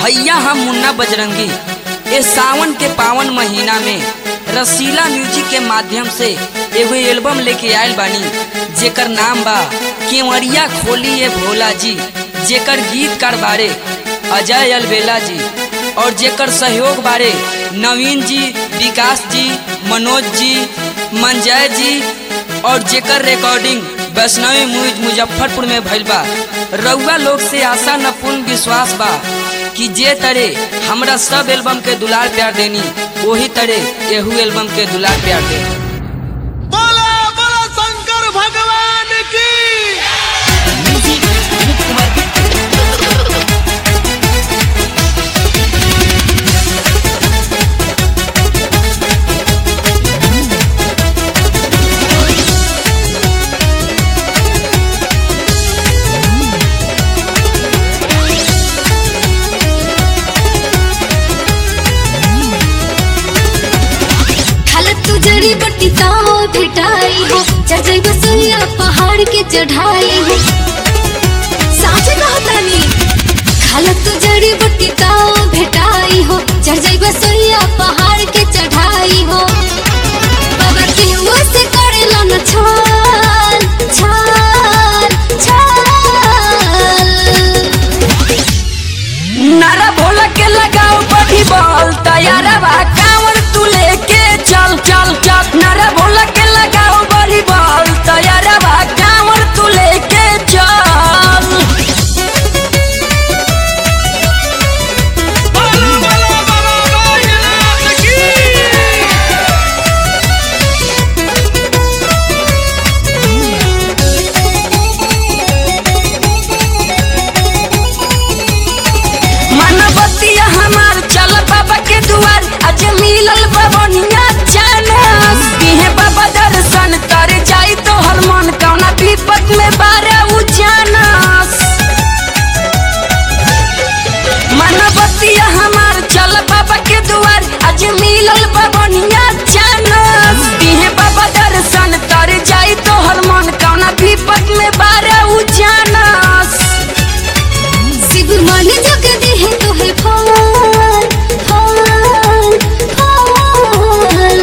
भैया हम मुन्ना बजरंगी ए सावन के पावन महीना में रसीला म्यूजिक के माध्यम से एगो एल्बम लेके आयल बानी जेकर नाम बा केवड़िया खोली ए भोला जी जेकर गीतकार बारे अजय अलबेला जी और जेकर सहयोग बारे नवीन जी विकास जी मनोज जी मंजय जी और जेकर रिकॉर्डिंग वैष्णवी म्यूज मुजफ्फरपुर में भइल बा रउआ लोग से आशा न पूर्ण विश्वास बा कि जे तरे हमरा सब एल्बम के दुलार प्यार देनी वही तरे एहू एल्बम के दुलार प्यार दे बोला बोला शंकर भगवान की खालत तू जड़ी बट्टी ताओ भेटाई हो चढ़ जाई बसैया पहाड़ के चढ़ाई हो साचे कहतानी खालत तू जड़ी बट्टी ताओ भेटाई हो चढ़ जाई बसैया पहाड़ के चढ़ाई हो बाबा के मुंह से करेला न छाल छाल छाल नारा भोला के लगाओ बड़ी बॉल तैयारा बा कांवर तू लेके चल चल चल नारा भोला के लगाओ बड़ी बॉल तैयारा बा कांवर तू लेके चल बोला बोला बाबा बैजनाथ की मनबतिया हमार चल बाबा के दुआर आज मिलल बबनिया चानस दिहे बाबा दर्शन कर जाई तो हर मन कौना विपत में बारे उजानस मनबतिया हमार चल बाबा के दुआर आज मिलल बबनिया चानस दिहे बाबा दर्शन कर जाई तो हर मन कौना विपत में बारे उजानस शिव मन जग देह तोहे फल फल फल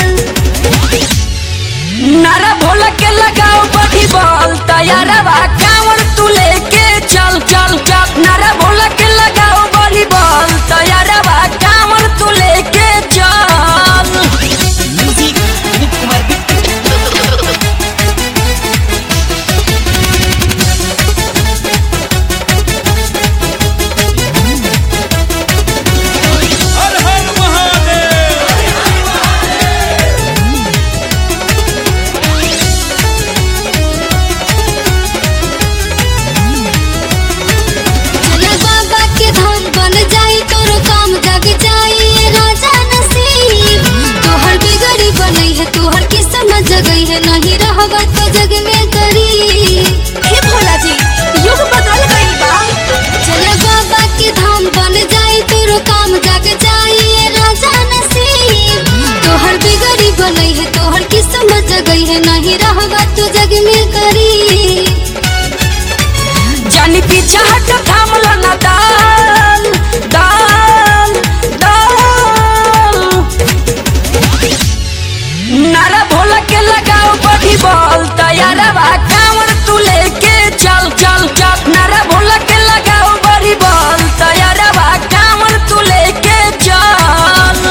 नारा भोला के लगाओ बड़ी बॉल तैयारा बा कांवर तू लेके चल चल चल नारा भोला के लगाओ बड़ी बॉल तैयारा बा कांवर तू लेके चल हर हर महादेव चल बाबा के धाम बन जाई तोरो काम जग जाई ये राजा नसीब तोहर बिगड़ी बनई है तोहर किस्मत जगई है नहीं रहबा तो जग में गरीब हे भोला जी युग बदल गई बा चल बाबा के धाम बन जाई तोरो काम जग जाई ये राजा नसीब तोहर बिगड़ी बनई है तोहर किस्मत जगई है नहीं रहबा तो जग में गरीब जानी पीछा हट थामल ना दाल दाल दाल नारा भोला के लगाओ बड़ी बॉल तैयारा बा कांवर तू लेके चल चल चल नारा भोला के लगाओ बड़ी बॉल तैयारा बा कांवर तू लेके चल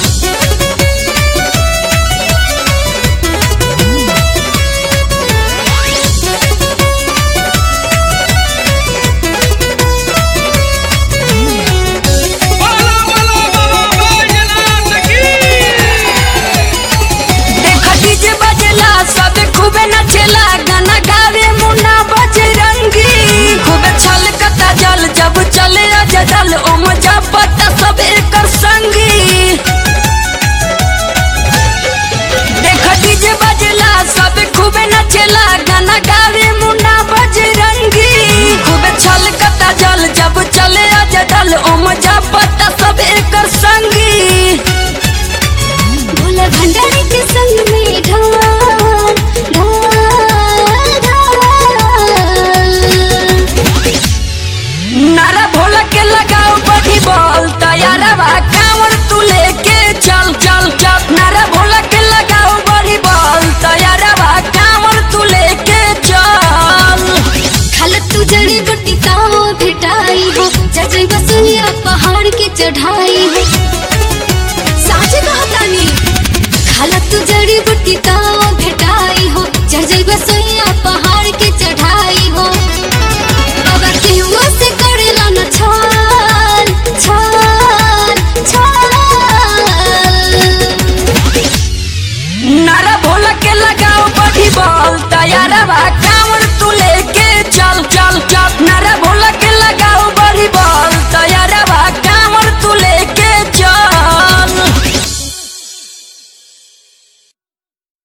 बोला बोला बाबा बैजनाथ की देख डीजे बजेला सब खूबे नचेला गाना गावे मुन्ना बजरंगी खूबे छलकता जल जब चले अजदल ओम जपता सब एकर संगी देख डीजे बजेला सब खूबे नचेला गाना गावे मुन्ना बजरंगी खूबे छलकता जल जब चले अजदल ओम जपता सब एकर संगी भोला भंडारी के संग में ढाल ढाल ढाल नारा भोला के लगाओ बड़ी चढ़ाई हो साचे कहतानी खाला तू जड़ी बूटी तो भेटाई हो चढ़ जाइबा सोइया पहाड़ के चढ़ाई हो बाबा केहुआ से करेला न छाल छाल छाल नारा भोला के लगाओ बड़ी बॉल तैयार बा कांवर तू लेके चल चल चल